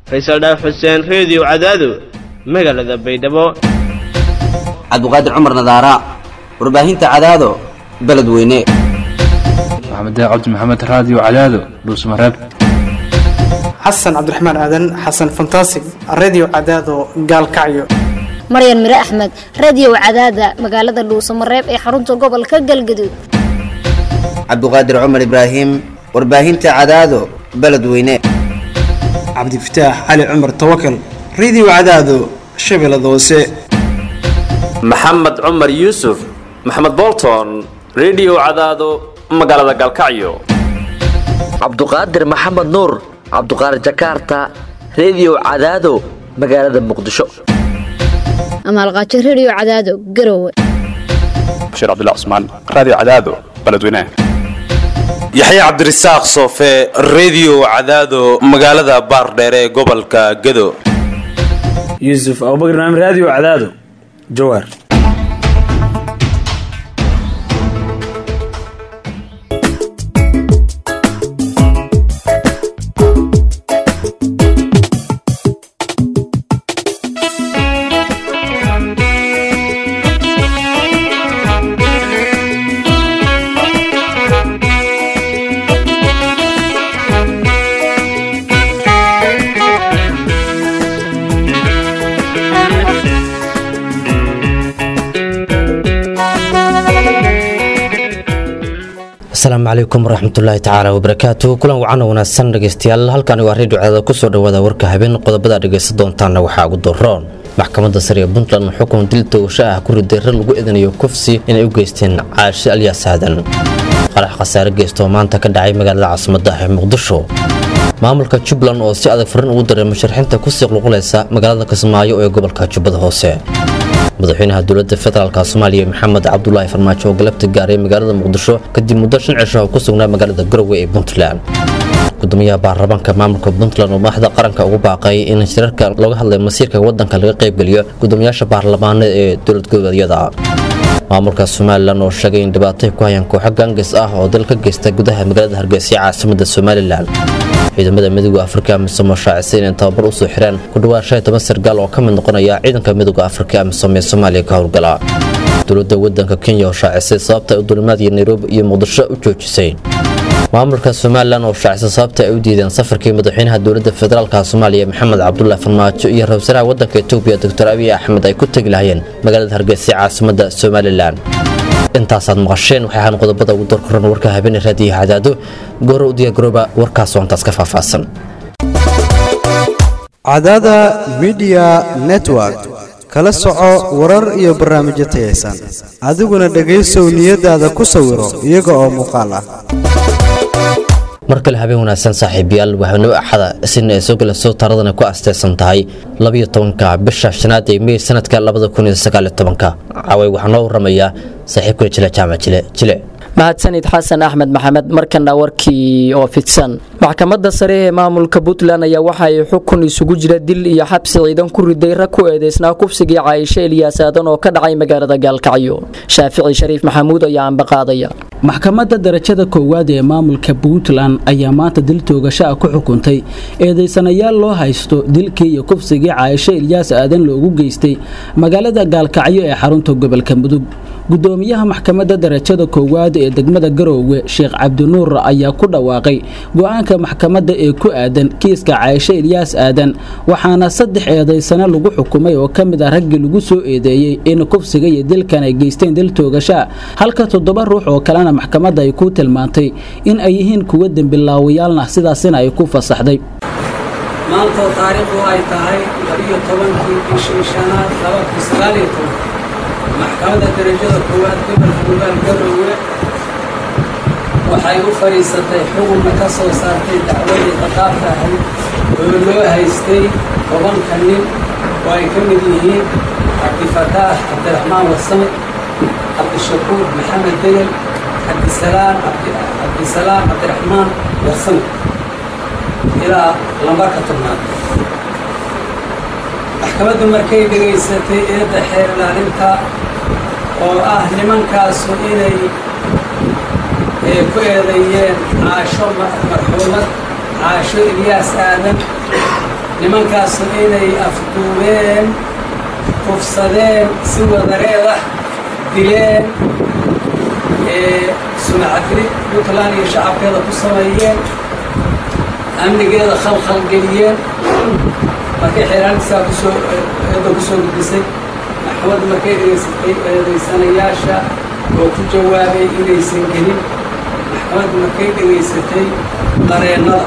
faysal dhaaf xuseen reediyo cadaado magaalada baydhabo cabduqaadir cumar nadaara warbaahinta cadaado beledweyne maxamed cabdi maxamed raadiyo cadaado dhuusmareeb xasan cabdiraxmaan aadan xasan fantasig redio cadaado gaalkacyo maryan mire axmed radio cadaada magaalada dhuusamareeb ee xarunta gobolka galgaduud cabduqaadir cumar ibraahim warbaahinta cadaado beledweyne cabdifataax cali cumar tawakal redio cadaado shabeellada hoose maxamed cumar yuusuf maxamed bolton redio cadaado magaalada gaalkacyo cabduqaadir maxamed nuur cabduqaadir jakarta redio cadaado magaalada muqdisho amaalqaajo radio cadaado garowe bashiir cabdilla cusmaan raadiyo cadaado beledweynaha yaxya cabdirasaaq soofe redio cadaado magaalada baardheere ee gobolka gado yuusuf abubakr naam raadiyo cadaado jawaar asalaamu calaykum waraxmatullaahi tacaala wabarakaatu kulan wacan wanaagsan dhegeystayaal halkani waa reediyo cadaada kusoo dhawaada warka habeen qodobada dhegeysta doontaana waxaa ugu daroon maxkamadda sare ee puntland xukun dil toogasho ah ku riday rar lagu eedenayo kufsi inay u geysteen caashe alyaas aadan qarax khasaare geystoo maanta ka dhacay magaalada caasimadda ee muqdisho maamulka jubbaland oo si adag farin ugu daray musharaxiinta kusii qulqulaysa magaalada kismaayo ee gobolka jubbada hoose madaxweynaha dowladda federaalk soomaaliya maxamed cabdulaahi farmaajo oo galabta gaaray magaalada muqdisho kadib muddo shan cisho oo ku sugnaa magaalada garowe ee puntland gudoomiyaha baarlamaanka maamulka puntland oo madaxda qaranka ugu baaqay in shirarka looga hadlay masiirka wadanka laga qaybgeliyo gudoomiyaasha baarlamaanada ee dowlad goboleedyada maamulka somalilan oo sheegay in dhibaatay ku hayaan kooxo gaangis ah oo dal ka geysta gudaha magaalada hargeysa ee caasimada somalilan ciidamada midooda afrika amisom oo shaacisay inay tababar usoo xireen ku dhawaad shan toban sargaal oo ka mid noqonaya ciidanka midooda afrika amisom ee soomaaliya ka howlgala dowladda wadanka kenya oo shaacisay sababta ay dulimaadii nairobi iyo muqdisho u joojisay maamulka somalilan oo shaacisay sababta ay u diideen safarkii madaxweynaha dowladda federaalka soomaaliya maxamed cabdulaahi farmaajo iyo ra-isul wasaaraha wadanka etoobiya doctor abiy axmed ay ku tegi lahayeen magaalada hargeysa caasimada somalilan intaasaad maqasheen waxay ahaan qodobada ugu dorkoran warka habeeney raadiyaha cadaado goora u diyaargarooba warkaas oo intaas ka faahfaahsan cadaada midiya network kala soco warar iyo barnaamijyo tayaysan adiguna dhegaysow niyadaada ku sawiro iyaga oo muuqaal ah mar kale habeen wanaagsan saaxiibayaal waxaanoo axada isina ay soo galayso taaradana ku asteysan tahay labiyo tobanka bisha shanaad ee mey sanadka labada kun iyo sagaaliyo tobanka caway waxaa noo waramayaa saaxiibkuna jile jaamac jile jile mahadsanid xasan axmed maxamed markana warkii oo fidsan maxkamadda sare ee maamulka puntland ayaa waxa ay xukun isugu jira dil iyo xabsi ciidan ku riday rag ku eedeysnaa kufsigii caayisho elyaas aadan oo ka dhacay magaalada gaalkacyo shaafici shariif maxamuud ayaa ambaqaadaya maxkamadda darajada koowaad ee maamulka puntland ayaa maanta dil toogasho ah ku xukuntay eedeysanayaal loo haysto dilkii iyo kufsigii caayisho elyaas aadan loogu geystay magaalada gaalkacyo ee xarunta gobolka mudug gudoomiyaha maxkamadda darajada koowaad ee degmada garoowe sheekh cabdinuur ayaa ku dhawaaqay go-aanka maxkamadda ee ku aadan kiiska caayisho elyaas aadan waxaana saddex eedaysano lagu xukumay oo ka mid ah raggii lagu soo eedeeyey in kufsiga iyo dilkan ay geysteen dil toogashaa halka toddoba ruux oo kalena maxkamadda ay ku tilmaantay in ay yihiin kuwa dembilaawayaalna sidaasina ay ku fasaxday maantoo taariikhdu ay tahay labiyo tobankii bishii shanaad labakii sagaaliyo toban maxkamadda darajada koowaad gobolka mugaal garoowe waxay u fadhiisatay xukunka ka soo saartay dacwadii qadaabka ahayd oo loo haystay tobanka nin oo ay ka mid yihiin cabdifataax cabdiraxmaan wasame cabdishakuur maxamed degel cabdisalaam cabdisalaam cabdiraxmaan wasame ilaa lambarka tobnaad maxkamaddu markay dhegaysatay eedda xeer ilaalinta oo ah nimankaasu inay ku eedeeyeen caasho marxuumad caasho ilyaas aadan nimankaasu inay afduubeen kufsadeen si wadareed ah dileen sumcadri puntland iyo shacabkeeda ku sameeyeen amnigeeda khalkhal geliyeen markay xeeraantisaa kusoo eedda kusoo gudbisay maxkamaddu markay dhegaysatay eedaysanayaasha oo ku jawaabay inaysan gelin maxkamaddu markay dhegaysatay qareennada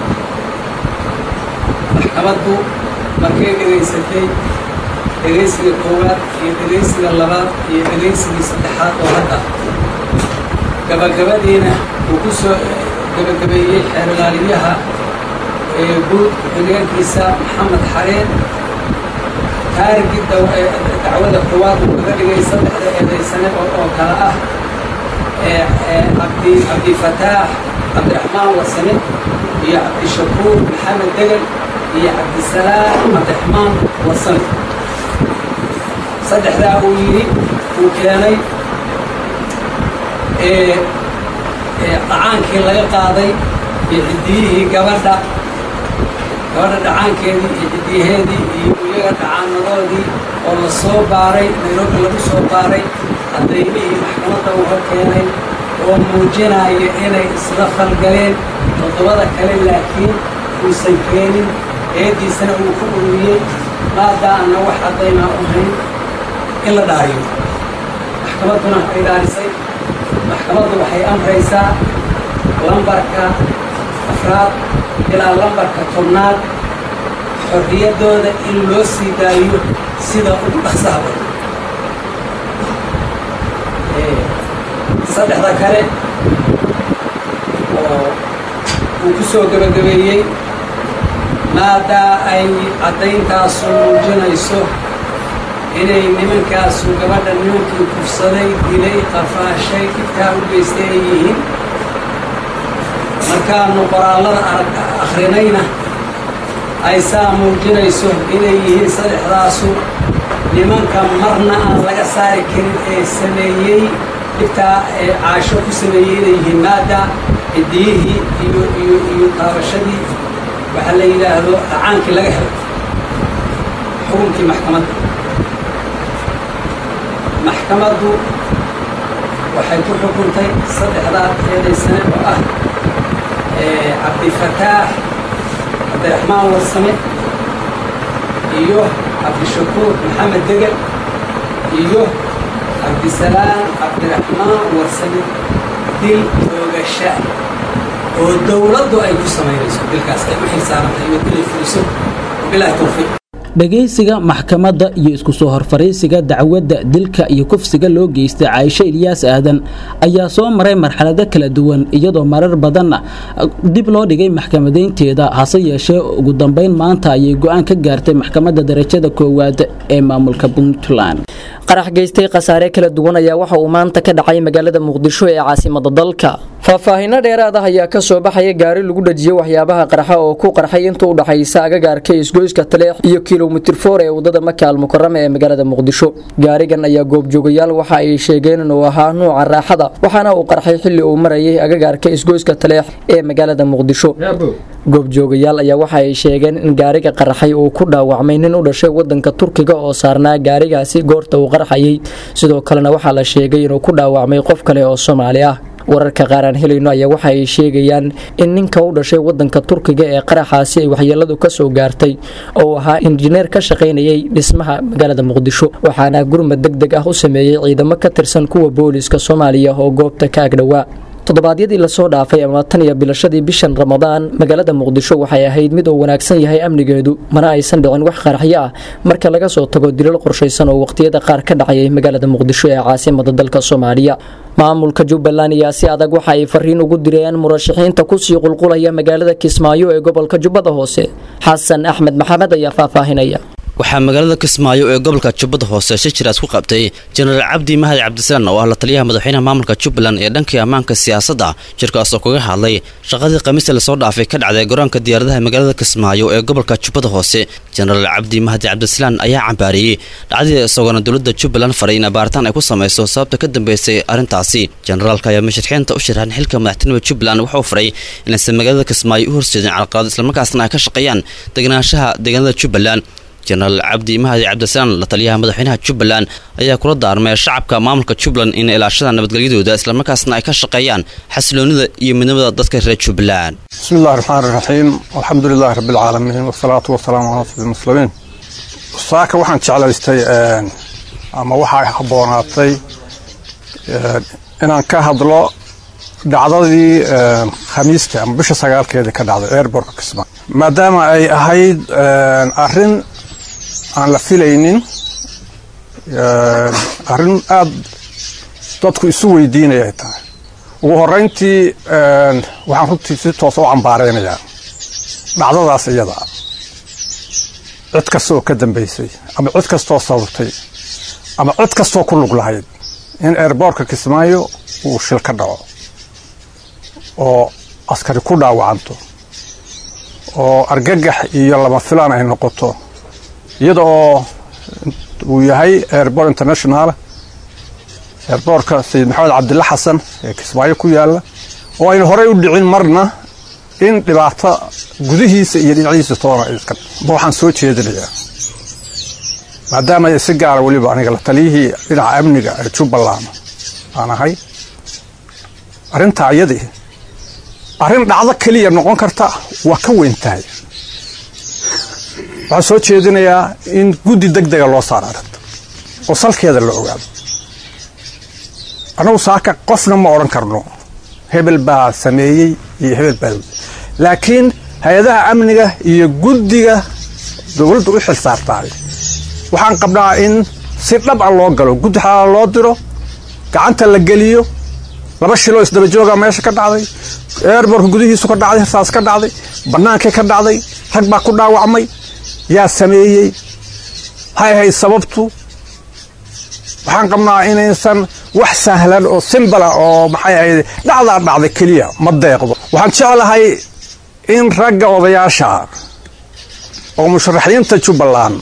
maxkamaddu markay dhegaysatay dhegaysiga koowaad iyo dhegaysiga labaad iyo dhegaysigii saddexaad oo hadda gabagabadiina uu ku soo gabagabeeyey xeerlaaliyaha ee guud ku-xigeenkiisa maxamed xareen taarigii dacwada koowaad uu kaga dhigay saddexda eedaysane oo kale ah cabdi cabdifataax cabdiraxmaan wasane iyo cabdishakuur maxamed degel iyo cabdisalaam cabdiraxmaan wasane saddexdaa uu yidhi uu keenay dhacaankii laga qaaday iyo ciddiyihii gabadha gabadha dhacaankeedii iyo ciddiyaheedii iyo iyaga dhacaanadoodii oo la soo baaray nairobi lagu soo baaray cadaymihii maxkamadda uga keenay oo muujinaya inay isla falgaleen toddobada kale laakiin uusan keenin eeddiisana uu ku ururiyey maadaana wax caddaymaa u hayn in la dhaariyo maxkamadduna ay dhaarisay maxkamaddu waxay amraysaa lambarka afraad ilaa lambarka tobnaad xorriyaddooda in loo sii daayo sida ugu dhaqsaha badan saddexda kale oo uu ku soo gebagabeeyey maadaa ay caddayntaasu muujinayso inay nimankaasu gabadha nimankii kufsaday dilay qafaashay dhibkaa u geystay ay yihiin markaanu qoraallada arag akhrinayna ay saa muujinayso inay yihiin saddexdaasu nimanka marna aan laga saari karin ee sameeyey dhibtaa ee caasho ku sameeyey inay yihiin maada ciddiyihii iyo iyo iyo taabashadii waxaa la yidhaahdo dhacaankii laga helay xukunkii maxkamadda maxkamaddu waxay ku xukuntay saddexdaa eedaysane oo ah cabdifataax cabdiraxmaan warsame iyo cabdishakuur maxamed degel iyo cabdisalaam cabdiraxmaan warsame dil oogasha oo dowladdu ay ku samaynayso dilkaas ay u xilsaarantahay iyo dilay fuliso bilaahi tawfiiq dhagaysiga maxkamadda iyo isku soo horfariisiga dacwadda dilka iyo kufsiga loo geystay caaisho ilyaas aadan ayaa soo maray marxalado kala duwan iyadoo marar badanna dib loo dhigay maxkamadeynteeda hase yeeshee ugu dambeyn maanta ayay go-aan ka gaartay maxkamadda darajada koowaad ee maamulka puntland qarax geystay khasaare kala duwan ayaa waxa uu maanta ka dhacay magaalada muqdisho ee caasimada dalka faahfaahinno dheeraad ah ayaa ka soo baxaya gaari lagu dhajiyey waxyaabaha qarxa oo ku qarxay inta u dhaxaysa agagaarka isgoyska taleex iyo kilomitir foor ee wadada maka almukarama ee magaalada muqdisho gaarigan ayaa goobjoogayaal waxa ay sheegeen inuu ahaa nuuca raaxada waxaana uu qarxay xilli uu marayay agagaarka isgoyska taleex ee magaalada muqdisho goobjoogayaal ayaa waxa ay sheegeen in gaariga qarxay uu ku dhaawacmay nin u dhashay wadanka turkiga oo saarnaa gaarigaasi goorta uu qarxayay sidoo kalena waxaa la sheegay inuu ku dhaawacmay qof kale oo soomaali ah wararka qaar aan helayno ayaa waxa ay sheegayaan in ninka u dhashay wadanka turkiga ee qaraxaasi ay waxyeeladu ka soo gaartay oo uu ahaa injineer ka shaqaynayay dhismaha magaalada muqdisho waxaana gurmad deg deg ah u sameeyey ciidamo ka tirsan kuwa booliiska soomaaliya oo goobta ka agdhowaa toddobaadyadii lasoo dhaafay ama tan iyo bilashadii bishan ramadaan magaalada muqdisho waxay ahayd mid uu wanaagsan yahay amnigeedu mana aysan dhicin wax qaraxyo ah marka laga soo tago dilal qorshaysan oo waqtiyada qaar ka dhacayay magaalada muqdisho ee caasimada dalka soomaaliya maamulka jubbaland ayaa si adag waxa ay fariin ugu direen murashaxiinta kusii qulqulaya magaalada kismaayo ee gobolka jubbada hoose xasan axmed maxamed ayaa faahfaahinaya waxaa magaalada kismaayo ee gobolka jubbada hoose shijiraas ku qabtay jenaraal cabdi mahadi cabdisalaan oo ah la taliyaha madaxweynaha maamulka jubbaland ee dhankii ammaanka siyaasadda shirkaasoo kaga hadlay shaqadii khamiista lasoo dhaafay ka dhacday garoonka diyaaradaha magaalada kismaayo ee gobolka jubbada hoose jenaraal cabdi mahadi cabdisalaan ayaa cambaariyey dhacdii isagoona dowladda jubbaland faray in baaritaan ay ku samayso sababta ka dambeysay arrintaasi jenaraalka ayaa musharaxiinta u sharaxan xilka madaxtinimada jubbaland wuxuu faray inaysan magaalada kismaayo u horseedin calaqalad islamarkaasna ay ka shaqeeyaan deganaanshaha deegaanada jubbaland jenaraal cabdi mahadi cabdisalaan la taliyaha madaxweynaha jubbaland ayaa kula daarmay shacabka maamulka jubbaland in ilaashada nabadgelyadooda islamarkaasna ay ka shaqeeyaan xasiloonida iyo midnimada dadka reer jubbaland bismi illahi raxmaan raxiim alxamdu lilahi rabbi alcaalamiin wasalaatu wasalaamu calaa sayyidi muslimiin saaka waxaan jeclaystay ama waxaa habboonaatay inaan ka hadlo dhacdadii khamiista ama bisha sagaalkeeda ka dhacday airbortka kismaayo maadaama ay ahayd arrin aan la filaynin arrin aada dadku isu weydiinaya ay tahay ugu horreyntii waxaan runtii si toosa u cambaareynayaa dhacdadaas iyada ah cid kasta oo ka dambaysay ama cid kastoo sababtay ama cid kastoo ku lug lahayd in airboortka kismaayo uu shil ka dhaco oo askari ku dhaawacanto oo argagax iyo lama filaan ay noqoto iyada oo uu yahay airboort international airboortka sayid maxamed cabdilla xasan ee kismaayo ku yaalla oo ayna horey u dhicin marna in dhibaato gudihiisa iyo dhinaciisa toona iska waxaan soo jeedinayaa maadaama ay si gaara weliba aniga la taliyihii dhinaca amniga ee jubbaland aan ahay arrintaa iyadii arrin dhacdo keliya noqon karta waa ka weyn tahay waxaan soo jeedinayaa in guddi deg dega loo saaro arrinta oo salkeeda la ogaado annagu saaka qofna ma odhan karno hebel baa sameeyey iyo hebel baa laakiin hay-adaha amniga iyo guddiga dowladda u xil saartaay waxaan qabnaa in si dhab a loo galo guddi xalaala loo diro gacanta la geliyo laba shiloo isdaba jooga meesha ka dhacday airbortka gudihiisu ka dhacday hirsaas ka dhacday bannaankii ka dhacday rag baa ku dhaawacmay yaa sameeyey maxay ahayd sababtu waxaan qabnaa inaysan wax sahlan oo simbala oo maxay ahayd dhacdaa dhacday keliya ma deeqdo waxaan jeclahay in ragga odayaasha oo musharaxiinta jubbaland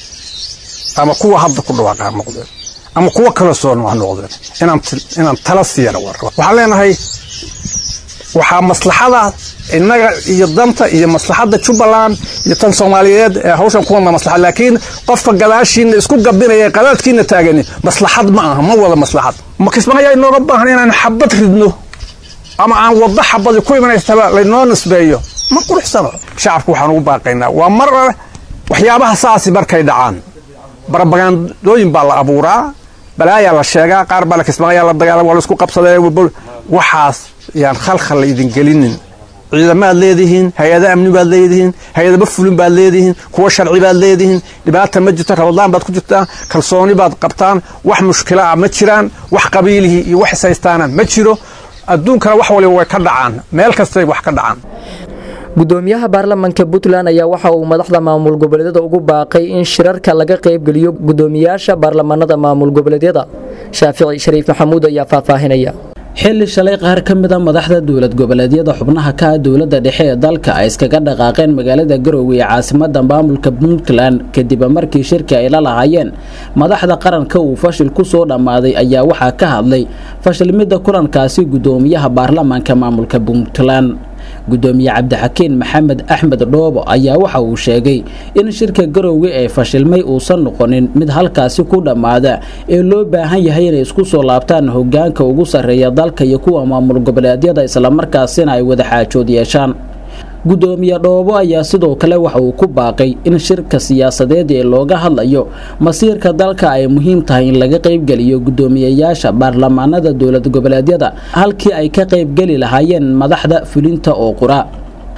ama kuwa hadda ku dhawaaqaa noqdeen ama kuwa kala soo nooc noqdeen inaan inaan tala siiyana war waxaan leenahay waxaa maslaxada innaga iyo danta iyo maslaxadda jubbaland iyo tan soomaaliyeed ee hawshan ku wadna maslaxad laakiin qofka gadaashiina isku gabinaya qadaadkiina taagani maslaxad ma aha ma wada maslaxad ma kismaayo inooga baahan inaan xabad ridno ama aan waddo xabadi ku imanaystaba laynoo nisbeeyo ma quruxsano shacabka waxaan ugu baaqaynaa waa mar waxyaabaha saasi markay dhacaan barabagandooyin baa la abuuraa balaayaa la sheegaa qaar baa la kismaayaa la dagaalama waa la isku qabsadee waxaas yaan khalkhal la idin gelinin ciidamaad leedihiin hay-ada amni baad leedihiin hay-adaba fulin baad leedihiin kuwa sharci baad leedihiin dhibaata ma jirto rabadlaan baad ku jirtaan kalsooni baad qabtaan wax mushkila ah ma jiraan wax qabiilihii iyo wax ishaystaana ma jiro adduunkana wax waliba way ka dhacaan meel kastay wax ka dhacaan gudoomiyaha baarlamanka puntland ayaa waxa uu madaxda maamul goboleedyada ugu baaqay in shirarka laga qaybgeliyo gudoomiyaasha baarlamanada maamul goboleedyada shaafici shariif maxamuud ayaa faahfaahinaya xilli shalay qaar ka mid a madaxda dowlad goboleedyada xubnaha ka ah dowladda dhexe ee dalka ay iskaga dhaqaaqeen magaalada garowe ee caasimada maamulka puntland kadib markii shirki ay la lahaayeen madaxda qaranka uu fashil ku soo dhammaaday ayaa waxaa ka hadlay fashilmidda kulankaasi gudoomiyaha baarlamaanka maamulka puntland gudoomiye cabdixakiin maxamed axmed dhoobo ayaa waxa uu sheegay in shirka garowe ee fashilmay uusan noqonin mid halkaasi ku dhammaada ee loo baahan yahay inay isku soo laabtaan hogaanka ugu sarreeya dalka iyo kuwa maamul goboleedyada islamarkaasina ay wada xaajood yeeshaan gudoomiye dhoobo ayaa sidoo kale waxa uu ku baaqay in shirka siyaasadeed ee looga hadlayo masiirka dalka ay muhiim tahay in laga qaybgeliyo gudoomiyeyaasha baarlamaanada dowlad goboleedyada halkii ay ka qaybgeli lahaayeen madaxda fulinta oo qura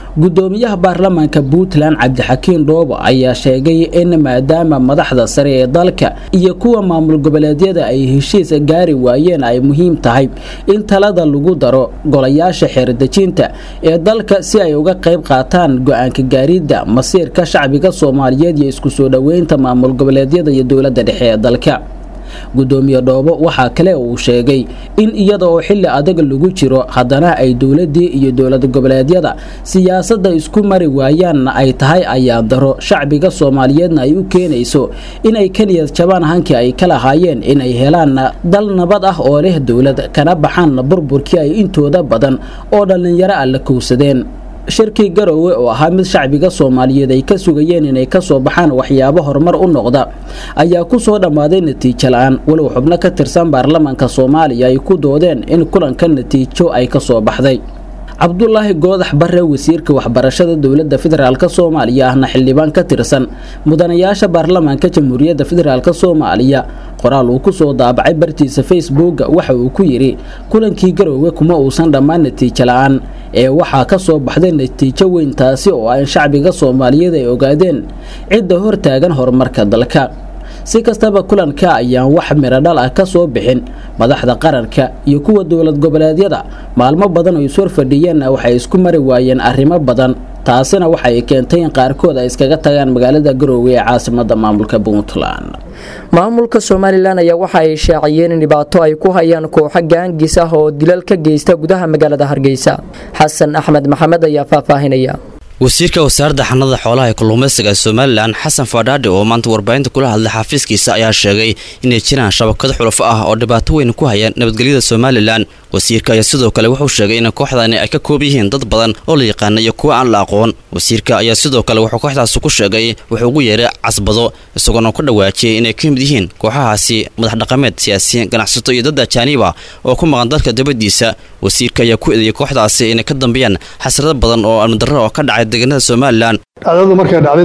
gudoomiyaha baarlamaanka puntland cabdixakiin dhoobo ayaa sheegay in maadaama madaxda sare ee dalka iyo kuwa maamul goboleedyada ay heshiis gaari waayeen ay muhiim tahay in talada lagu daro golayaasha xeerdejinta ee dalka si ay uga qayb qaataan go-aanka gaaridda masiirka shacbiga soomaaliyeed iyo isku soo dhoweynta maamul goboleedyada iyo dowladda dhexe ee dalka gudoomiye dhoobo waxaa kale uu sheegay in iyada oo xili adag lagu jiro haddana ay dowladii iyo dowlad goboleedyada siyaasadda isku mari waayaanna ay tahay ayaan daro shacbiga soomaaliyeedna ay u keenayso inay ka niyad jabaan hankii ay ka lahaayeen inay helaan dal nabad ah oo leh dowlad kana baxaan burburkii ay intooda badan oo dhallinyaro ah la kowsadeen shirkii garoowe oo ahaa mid shacbiga soomaaliyeed ay ka sugayeen inay kasoo baxaan waxyaabo horumar u noqda ayaa ku soo dhammaaday natiijo la-aan walow xubno ka tirsan baarlamaanka soomaaliya ay ku doodeen in kulanka natiijo ay kasoo baxday cabdulaahi goodax bare wasiirka waxbarashada dowladda federaalk soomaaliya ahna xildhibaan ka tirsan mudanayaasha baarlamaanka jamhuuriyadda federaalk soomaaliya qoraal uu kusoo daabacay bartiisa facebooka waxa uu ku yidhi kulankii garoowe kuma uusan dhammaan natiijo la-aan ee waxaa ka soo baxday natiijo weyn taasi oo ah in shacbiga soomaaliyeed ay ogaadeen cidda hortaagan horumarka dalka si kastaba kulanka ayaan wax miradhal ah ka soo bixin madaxda qaranka iyo kuwa dowlad goboleedyada maalmo badan oo ishor fadhiyeenna waxay isku mari waayeen arrimo badan taasina waxay keentay in qaarkood ay iskaga tagaan magaalada garoowe ee caasimada maamulka puntland maamulka somalilan ayaa waxa ay shaaciyeen in dhibaato ay ku hayaan kooxo gaangis ah oo dilal ka geysta gudaha magaalada hargeysa xasan axmed maxamed ayaa faahfaahinaya wasiirka wasaaradda xanada xoolaha ee kalluumaysiga ee somalilan xasan fadhaadhi oo maanta warbaahinta kula hadlay xafiiskiisa ayaa sheegay inay jiraan shabakado xulafo ah oo dhibaato weyn ku haya nabadgelyada somalilan wasiirka ayaa sidoo kale wuxuu sheegay in kooxdani ay ka koob yihiin dad badan oo la yaqaana iyo kuwa aan la aqoon wasiirka ayaa sidoo kale wuxuu kooxdaasi ku sheegay wuxuu ugu yeeray casbado isagoona ku dhawaajiyey inay ka mid yihiin kooxahaasi madax dhaqameed siyaasiyiin ganacsato iyo dad ajaaniiba oo ku maqan dalka dabadiisa wasiirka ayaa ku eedeeyay kooxdaasi inay ka dambeeyaan xasrado badan oo almadarro oo ka dhacay deegaanada somalilan dhacdadu markay dhacday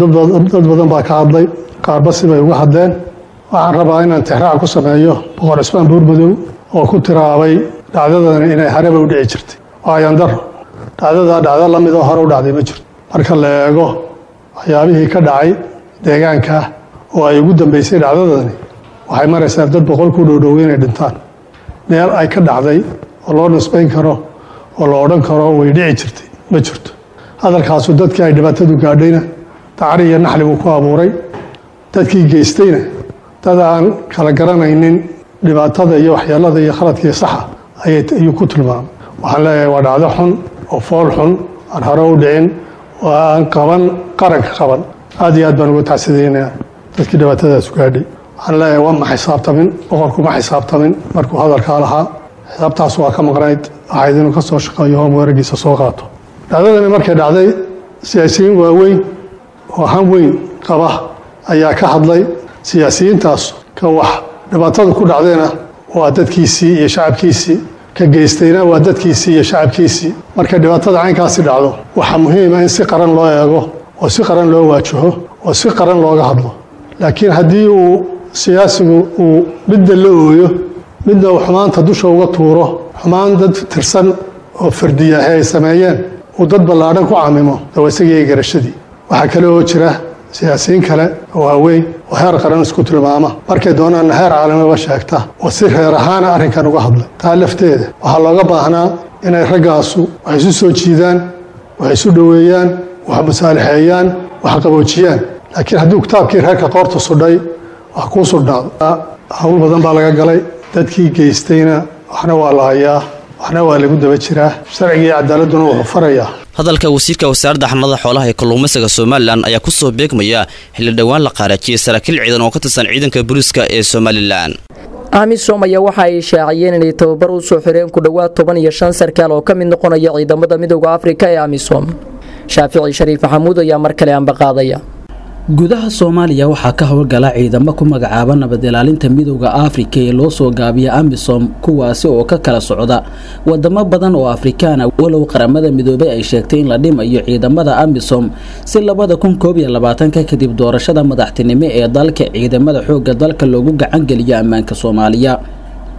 dad badan baa ka hadlay qaarba sibay uga hadleen waxaan rabaa inaan tixraac ku sameeyo boqor cismaan buurmadow oo ku tiraabay dhacdadani inay hareba u dhici jirtay waayan daro dhacdadaa dhacdo la mid oo hore u dhacday ma jirto marka la eego waxyaabihii ka dhacay deegaanka oo ay ugu dambeysay dhacdadani waxay maraysaa dad boqol ku dhowdhow inay dhintaan meel ay ka dhacday oo loo nisbayn karo oo la odhan karo way dhici jirtay ma jirto hadalkaasu dadkii ay dhibaatadu gaadhayna dacri iyo naxli buu ku abuuray dadkii geystayna dad aan kala garanaynin dhibaatada iyo waxyeelada iyo khaladkii saxa ayuu ku tilmaamay waxaan leeyahay waa dhacdo xun oo fool xun aan hore u dhicin oo aan qaban qaranka qaban aad iyo aad baan uga tacsidaynaya dadkii dhibaatadaas gaadhay waxaan leeyahay waa ma xisaabtamin boqorku ma xisaabtamin markuu hadalkaa lahaa xisaabtaas waa ka maqnayd waxayd inuu ka soo shaqeeyo hoom weeragiisa soo qaato dhacdadani markay dhacday siyaasiyiin waaweyn oo han weyn qaba ayaa ka hadlay siyaasiyiintaas ka wax dhibaatada ku dhacdayna waa dadkiisii iyo shacabkiisii ka geystayna waa dadkiisii iyo shacabkiisii markay dhibaatada caynkaasi dhacdo waxaa muhiima in si qaran loo eego oo si qaran loo waajaho oo si qaran looga hadlo laakiin haddii uu siyaasigu uu midna la ooyo midna uu xumaanta dusha uga tuuro xumaan dad tirsan oo fardiyahe ay sameeyeen uu dad ballaadhan ku camimo dawa isagii garashadii waxaa kale oo jira siyaasiyiin kale oo waaweyn oo heer qaran isku tilmaama markay doonaanna heer caalamaba sheegta oo si reer ahaana arrinkan uga hadlay taa lafteeda waxaa looga baahnaa inay raggaasu wax isu soo jiidaan wax isu dhoweeyaan wax masaalixeeyaan wax qaboojiyaan laakiin hadduu kitaabkii reerka qoorta sudhay wax kuu sudhnaado hawl badan baa laga galay dadkii geystayna waxna waa la hayaa waxna waa lagu daba jiraa sharciga iyo cadaaladuna wuxuu farayaa hadalka wasiirka wasaaradda xanada xoolaha ee kalluumaysiga somalilan ayaa ku soo beegmaya xilli dhowaan la qaarajiyey saraakiil ciidan oo ka tirsan ciidanka booliiska ee somalilan amisom ayaa waxa ay shaaciyeen inay tababar u soo xireen ku dhowaad toban iyo shan sarkaal oo ka mid noqonaya ciidamada midooda afrika ee amisom shaafici shariif maxamuud ayaa mar kale ambaqaadaya gudaha soomaaliya waxaa ka howlgala ciidamo ku magacaaba nabad ilaalinta midooda afrika ee loo soo gaabiya amisom kuwaasi oo ka kala socda wadamo badan oo afrikaana walow qaramada midoobay ay sheegtay in la dhimayo ciidamada amisom si labada kun koob iyo labaatanka kadib doorashada madaxtinimo ee dalka ciidamada xooga dalka loogu gacangeliyo ammaanka soomaaliya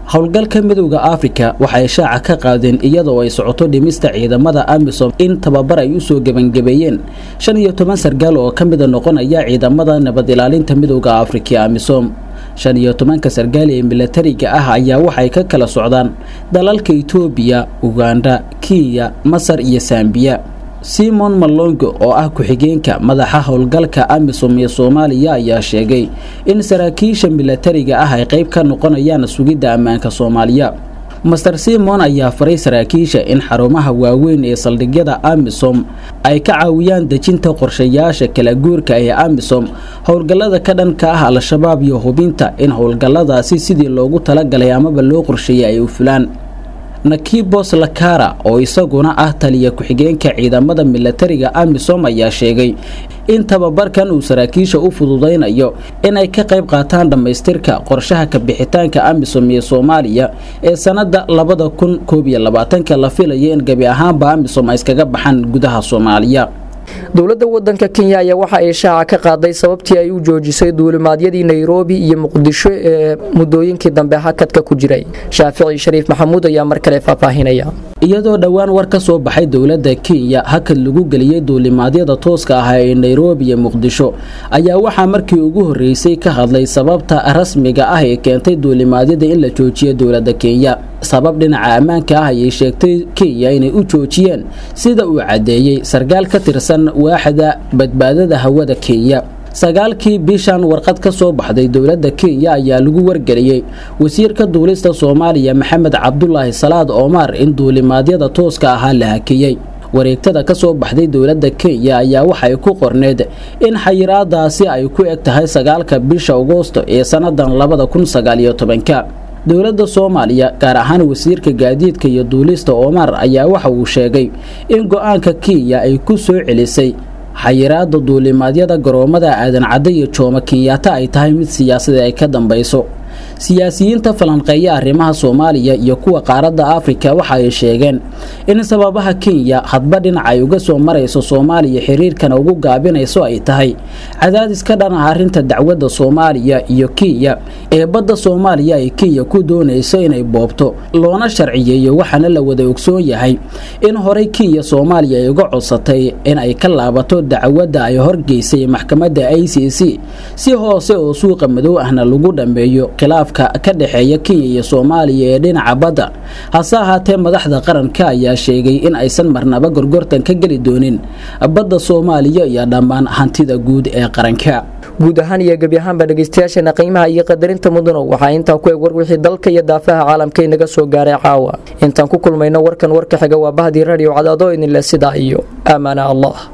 howlgalka midowda afrika waxay shaaca ka qaadeen iyadoo ay socoto dhimista ciidamada amisom in tababar ay usoo gebangabeeyeen shan iyo toban sargaal oo ka mida noqonaya ciidamada nabad ilaalinta midowda afrika ee amisom shan iyo tobanka sargaal ee milatariga ah ayaa waxay ka kala socdaan dalalka itoobiya uganda kenya masar iyo sambiya simon malongo oo ah ku-xigeenka madaxa howlgalka amisom ee soomaaliya ayaa sheegay in saraakiisha milatariga ah ay qayb ka noqonayaan sugidda ammaanka soomaaliya master simon ayaa faray saraakiisha in xarumaha waaweyn ee saldhigyada amisom ay ka caawiyaan dejinta qorshayaasha kala guurka ee amisom howlgallada ka dhanka ah al-shabaab iyo hubinta in howlgalladaasi sidii loogu talagalay amaba loo qorsheeyay ay u fulaan nakibos lakara oo isaguna ah taliya ku-xigeenka ciidamada milatariga amisom ayaa sheegay in tababarkan uu saraakiisha u fududaynayo inay ka qayb qaataan dhammaystirka qorshaha kabixitaanka amisom ee soomaaliya ee sanada labada kun koob iyo labaatanka la filaya in gebi ahaanba amisom ay iskaga baxaan gudaha soomaaliya dowladda wadanka kenya ayaa waxa ay shaaca ka qaaday sababtii ay u joojisay duulimaadyadii nairobi iyo muqdisho ee muddooyinkii dambe hakadka ku jiray shaafici shariif maxamuud ayaa mar kale faahfaahinaya iyadoo dhowaan war ka soo baxay dowladda kenya hakad lagu geliyey duulimaadyada tooska ah ee nairobi iyo muqdisho ayaa waxaa markii ugu horreysay ka hadlay sababta rasmiga ah ee keentay duulimaadyada in la joojiyo dowladda kenya sabab dhinaca ammaanka ah ayay sheegtay kenya inay u joojiyeen sida uu caddeeyey sarkaal ka tirsan waaxda badbaadada hawada kenya sagaalkii bishan warqad ka soo baxday dowladda kenya ayaa lagu wargeliyey wasiirka duulista soomaaliya maxamed cabdulaahi salaad omar in duulimaadyada tooska ahaa la hakiyey wareegtada ka soo baxday dowladda kenya ayaa waxay ku qorneed in xayiraadaasi ay ku eg tahay sagaalka bisha agoosto ee sannadan labada kun sagaaliyo tobanka dowladda soomaaliya gaar ahaan wasiirka gaadiidka iyo duulista omar ayaa waxa uu sheegay in go-aanka kenya ay ku soo celisay xayiraada duulimaadyada garoomada aadan cadde iyo jooma kenyaata ay tahay mid siyaasadii ay ka dambayso siyaasiyiinta falanqeeya arrimaha soomaaliya iyo kuwa qaaradda afrika waxa ay sheegeen in sababaha kenya hadba dhinac ay uga soo marayso soomaaliya xiriirkana ugu gaabinayso ay tahay cadaadis ka dhan ah arrinta dacwadda soomaaliya iyo kenya ee badda soomaaliya ay kenya ku doonayso inay boobto loona sharciyeeyo waxaana la wada ogsoon yahay in horey kenya soomaaliya ay uga codsatay in ay ka laabato dacwadda ay horgeysay maxkamadda i c c si hoose oo suuqa madow ahna lagu dhammeeyo khilaafka ka dhexeeya kenya iyo soomaaliya ee dhinaca badda hase ahaatee madaxda qaranka ayaa sheegay in aysan marnaba gorgortan ka geli doonin badda soomaaliya iyo dhammaan hantida guud ee qaranka guud ahaan iyo gebi ahaanba dhegeystayaasheena qiimaha iyo qadarinta mudano waxaa intaa ku eg war wixii dalka iyo daafaha caalamka inaga soo gaaray caawa intaan ku kulmayno warkan warka xiga waa bahdii radio cadaado idinle sidaa iyo aamaana allah